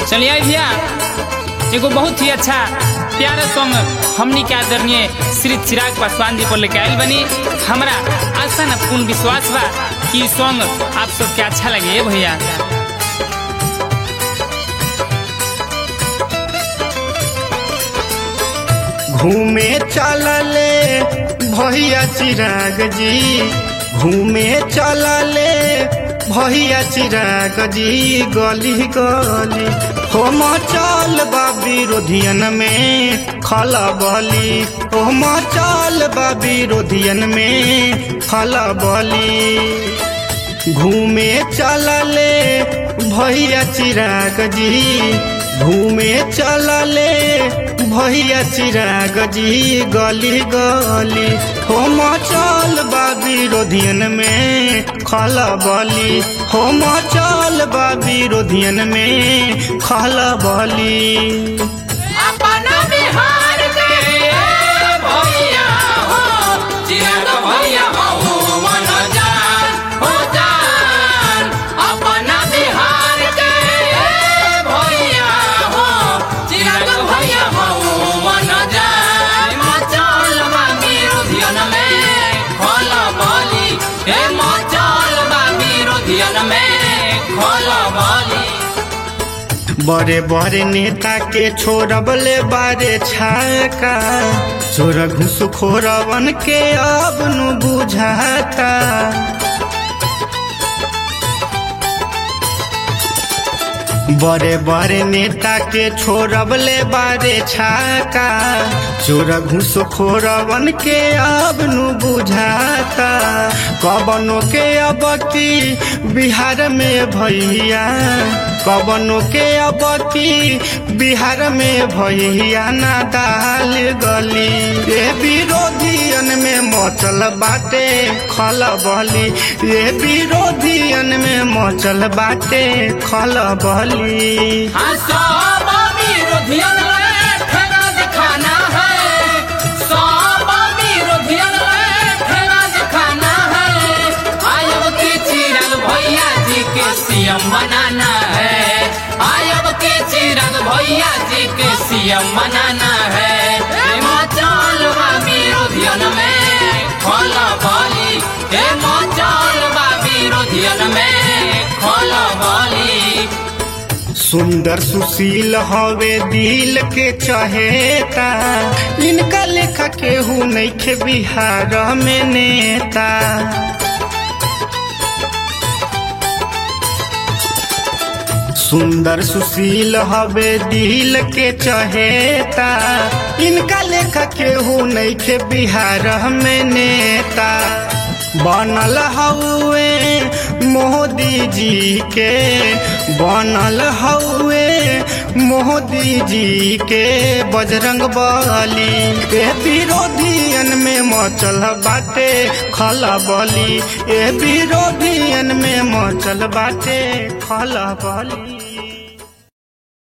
चलिए आई भैया एगो बहुत ही अच्छा प्यारा सॉन्ग हमनी के आदरणीय श्री चिराग पासवान जी पर लेके आयल बनी हमरा आशा न पूर्ण विश्वास बा कि ई सॉन्ग आप सबके अच्छा लगे भैया घूमे चलले भैया चिराग जी घूमे चलले भैया चिराग जी गली गली होम चल बा विरोधियन में खला बली होम चल बा विरोधियन में खला बली घूमे चलले भैया चिराग जी घूमे चलले भैया चिराग जी गली गली होम चल बा विरोधियन में खला बली होम चल बा विरोधियन में खला बली अपना बिहार के भैया हो चिराग भैया हो मन जान हो जान अपना बिहार के भैया हो चिराग भैया हो मन जान मचल बा विरोधियन में खोल बोली हे मचल बा विरोधियन में खोल बोली बड़े बड़े नेता के छोड़बले बारे छाका चोर घुसखोरवन के अब नु बुझाता बड़े बड़े नेता के छोड़बले बारे छाका चोर घुसखोरवन के अब नु बुझाता कबनो के अब की बिहार में भैया कबनो के अब की बिहार में भैया ना दाल गली ये विरोधियन में मचल बाटे खल बली ये विरोधियन में मचल बाटे खल बली सब विरोधियन ठेगा दिखाना है सब विरोधियन ठेगा दिखाना है आयब के चिराग भैया जी के सीएम बनाना है आयब के चिराग भैया जी के सीएम बनाना है हे मचल बा विरोधियन में खोला बोली हे मचल बा विरोधियन में खोला बोली सुंदर सुशील हवे दिल के चहेता इनका लेखा केहू नइखे बिहार में नेता सुंदर सुशील हवे दिल के चहेता इनका लेखा केहू नइखे बिहार में नेता बनल हउए मोदी जी के बनल हउए मोदी जी के बजरंग बली ए विरोधियन में मचल बाटे खला बली ए विरोधियन में मचल बाटे खला बली